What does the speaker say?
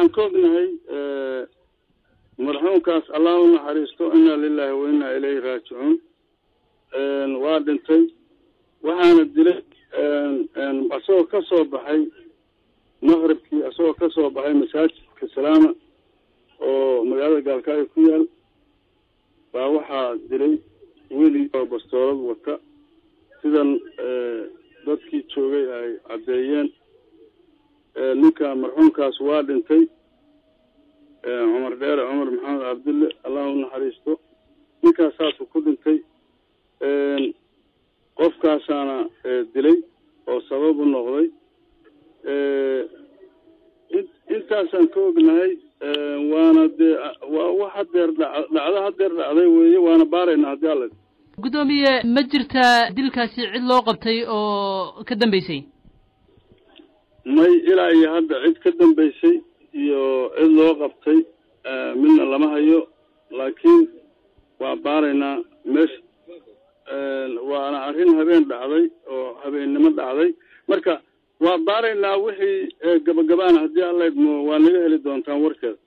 waxaan ka ognahay marxuumkaas allah u naxariisto inaa lilahi wa inaa ilayhi raajicuun waa dhintay waxaana dilay isagoo ka soo baxay maqribkii isagoo ka soo baxay masaajidka salaama oo magaalada gaalkaayo ku yaal baa waxaa dilay weli oo bastoolad wata sidan dadkii joogay ay caddeeyeen ninka marxuumkaas waa dhintay cumar dheere cumar maxamed cabdille allah u naxariisto ninkaas saasuu ku dhintay qofkaasaana dilay oo sabab u noqday intaasaan ka ognahay waana dee waa wax hadeer dha dhacdo hadeer dhacday weeye waana baaraynaa haddii alla guddoomiye ma jirtaa dilkaasi cid loo qabtay oo ka dambeysay may ilaa iyo hadda cid ka dambeysay iyo cid loo qabtay midna lama hayo laakiin waa baaraynaa meesha waana arrin habeen dhacday oo habeennimo dhacday marka waa baaraynaa wixii gabagabaana haddii alla idmo waa naga heli doontaan warkeeda